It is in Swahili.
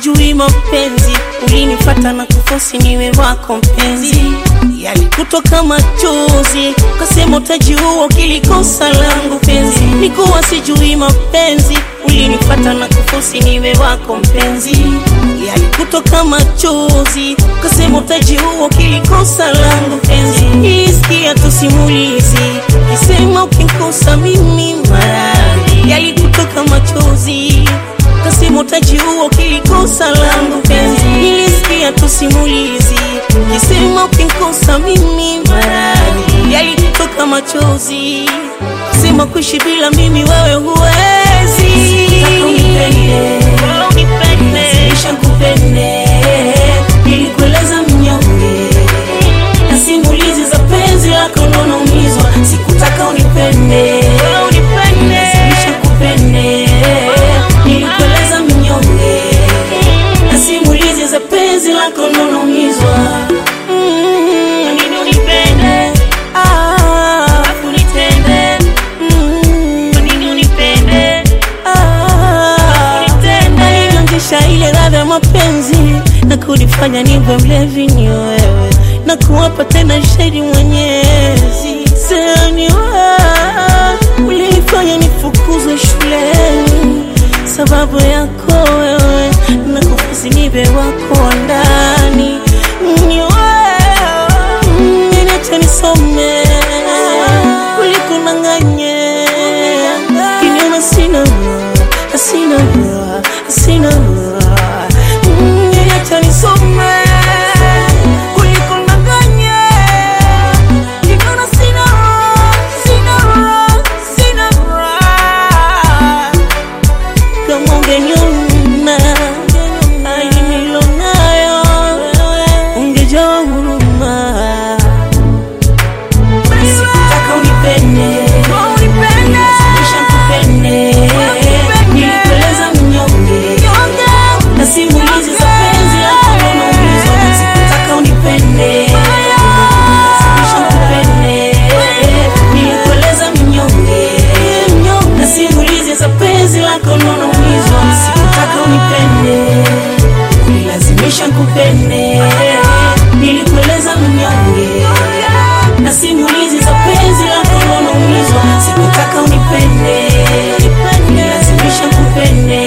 sijui mapenzi, ulinifata na kufosi niwe wako mpenzi, yalikutoka machozi, kasema utajiua ukilikosa langu penzi. Nikuwa sijui mapenzi, ulinifata na kufosi niwe wako mpenzi, yalikutoka machozi, kasema utajiua ukilikosa langu penzi. Isikia tu simulizi, kisema ukikosa mimi maradhi, yalikutoka machozi kasema utajiua ukilikosa langu penzi. Nilisikia tu simulizi kisema ukikosa mimi maradhi, yalikutoka machozi, kasema kuishi bila mimi wewe huwezi. Nataka unipende, unipende, kisha nikupende, nilikueleza mnyonge na simulizi za penzi lako ndo naumizwa, sikutaka unipende, unipende, kisha nikupende, nilikueleza mnyonge na simulizi za penzi lako ndo naumizwa. Mm, kwa nini unipende? Ah, alafu unitende. Mm, kwa nini unipende? Ah, unitende. Alinionyesha ile ladha ya mapenzi na kunifanya niwe mlevi ni wewe na kuwapa tena shahidi mwenyezi sasa ni wewe ulinifanya nifukuzwe shuleni sababu yako wewe na kufusi nibe wako wa ndani ni wewe niache nisome ulikunanganye kinyuma sina sina sina niache nisome ulikunanganye kinyuma sina sina sina kama ungeniona hali nilonayo ungejaa huruma. Sikutaka unipende, Lazimisha nikupende. Nilikueleza mnyonge na simulizi za penzi lako ndo naumizwa. Sikutaka unipende, Lazimisha nikupende. Nilikueleza mnyonge na simulizi za penzi lako ndo naumizwa. Sikutaka unipende, ulilazimisha nikupende. Nilikueleza mnyonge na simulizi za penzi lako ndo naumizwa. Sikutaka unipende, ulilazimisha nikupende.